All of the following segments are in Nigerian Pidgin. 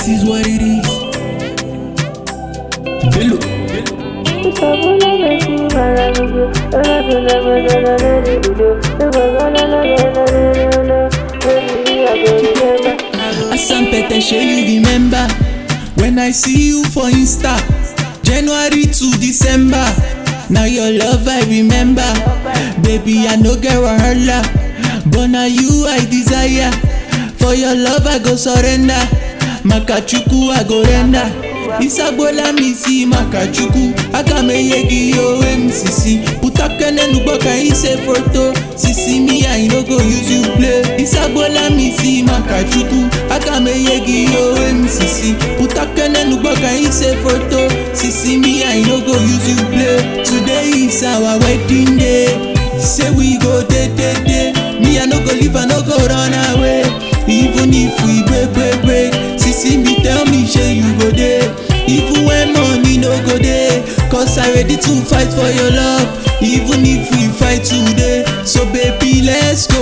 is what it is. Bello. Asampete, shey you remember when I see you for Insta, January to December. Now your love I remember, baby I no get wahala, but now you I desire. For your love I go surrender, Makachuku I go render. Isagbola misi Makachuku, akameyegi yo MCC. Putakene nugboka ise photo, sisi me I no go use you play. Isagbola misi Makachuku, akameyegi yo MCC. Putakene nugboka ise photo, sisi me I no go use you play. Today is our wedding day, say we go day day day. Me I no go leave, I no go run away. Even if we break break break, sisi me tell me shey you go dey. Even when money no go dey, cause I ready to fight for your love. Even if we fight today, so baby let's go.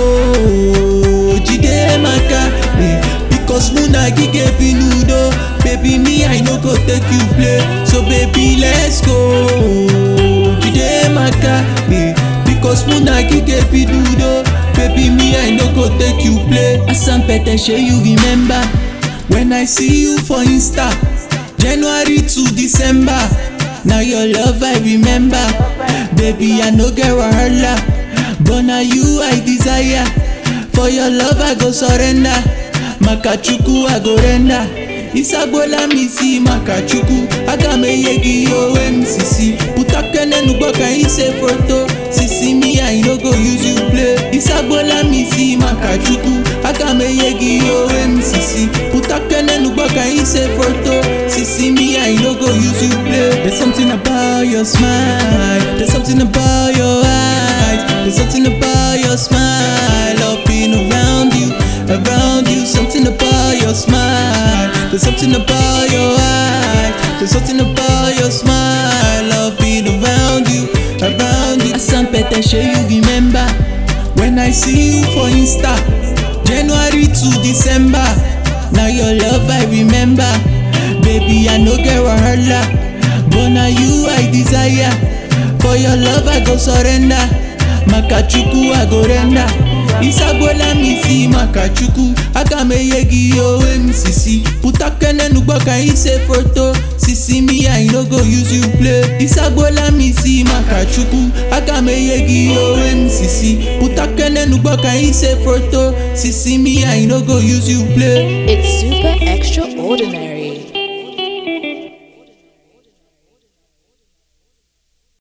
Jide Maka, eh, because Muna gige binudo. Baby me I no go take you play, so baby let's go. Jide Maka, eh, because Muna gige binudo. Baby me I no go take you play. Asampete shey you remember when I see you for Insta. January to December. Now your love I remember. Baby, I no get wahala. But now you I desire. For your love I go surrender. Makachuku I go render. Isagbola misi Makachuku. Agameyegi yo MCC. Putakene nugboka ise photo. Sisi me I no go use you play. Isagbola misi Makachuku. Agameyegi yo MCC. Putakene nugboka ise photo. Sisi me I no go use you play. There's something about your smile. There's something about your eyes. There's something about your smile. I've been around you, around you. Something about your smile. There's something about your eyes. There's something about your smile. I've been around you, around you. Asampete, shey you remember when I see you for Insta, January to December. Now your love I remember, baby I no get wahala, but now you I desire. For your love I go surrender, Makachuku I go render. Isagbola misi Makachuku, akameyegi yo MCC. Putakene nugboka ise photo, sisi me I no go use you play. Isagbola misi Makachuku, akameyegi yo MCC. Putakene nugboka ise photo, sisi me I no go use you play. It's super extraordinary.